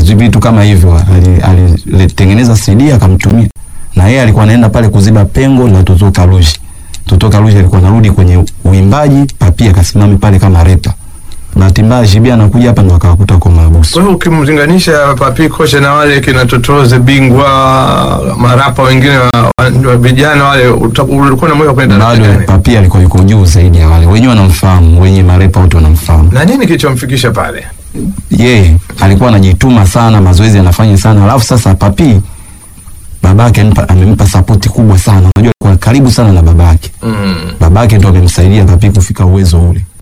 hizo vitu kama hivyo ali- alitengeneza CD akamtumia, na yeye alikuwa anaenda pale kuziba pengo la Toto Kalushi. Toto Kalushi alikuwa anarudi kwenye uimbaji, Papi akasimama pale kama repa. Bahati mbaya Jibi anakuja hapa ndo akawakuta kwa mahabusu. Kwa hiyo ukimlinganisha Papi Kocha na wale kina Totoze Bingwa, marapa wengine wa- wa wa vijana wale, uta- ulikuwa na moyo wa kwenda Bado gani? Papi alikuwa yuko juu zaidi ya wale wenyewe, wanamfahamu wenye marepa wote wanamfahamu. na nini kilichomfikisha pale? yeye alikuwa anajituma sana, mazoezi anafanya sana. Alafu sasa Papi babake amempa, amempa sapoti kubwa sana. Unajua alikuwa karibu sana na babake, Mm. babake ndo amemsaidia Papi kufika uwezo ule.